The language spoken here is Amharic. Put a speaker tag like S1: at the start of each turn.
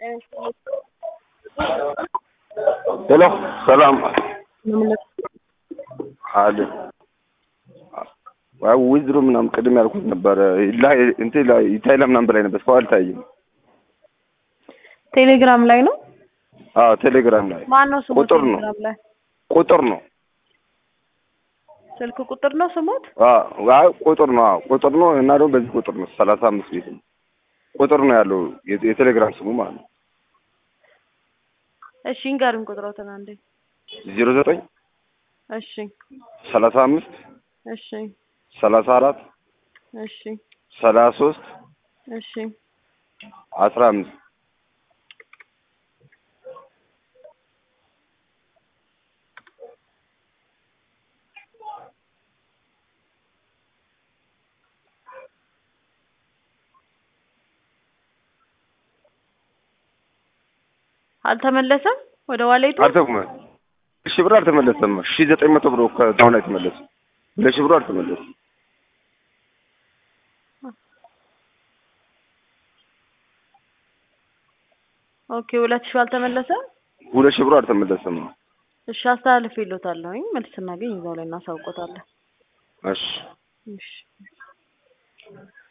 S1: ሄሎ ሰላም አለ አይ ዊዝድሮ ምናምን ቅድም ያልኩት ነበረ ላይ እንትን ላይ ይታይ ለምናምን በላይ ነበር እስካሁን አልታየም።
S2: ቴሌግራም ላይ ነው።
S1: አዎ ቴሌግራም ላይ
S2: ማን ነው ስሙ?
S1: ቁጥር ነው
S2: ቴሌግራም ላይ
S1: ቁጥር ነው።
S2: ስልክ ቁጥር ነው ስሙት።
S1: አዎ አይ ቁጥር ነው። አዎ ቁጥር ነው እና ደግሞ በዚህ ቁጥር ነው ሰላሳ አምስት ቤት ነው ቁጥር ነው ያለው የ- የቴሌግራም ስሙ ማለት ነው።
S2: እሺ እንገርም ቁጥሮትን አንዴ።
S1: ዜሮ ዘጠኝ
S2: እሺ
S1: ሰላሳ አምስት
S2: እሺ
S1: ሰላሳ አራት
S2: እሺ
S1: ሰላሳ ሶስት
S2: እሺ
S1: አስራ አምስት
S2: አልተመለሰም ወደ ዋሌቱ።
S1: አልተመ ሺህ ብር አልተመለሰም። ሺህ ዘጠኝ መቶ ብር ከዛው ላይ ተመለሰ። ሁለት ሺህ ብሩ አልተመለሰም።
S2: ኦኬ ሁለት ሺህ አልተመለሰም።
S1: ሁለት ሺህ ብሩ አልተመለሰም።
S2: እሺ አስተላልፍ ይሎታለሁኝ መልስ ስናገኝ እዛው ላይ እናሳውቆታለን።
S1: እሺ
S2: እሺ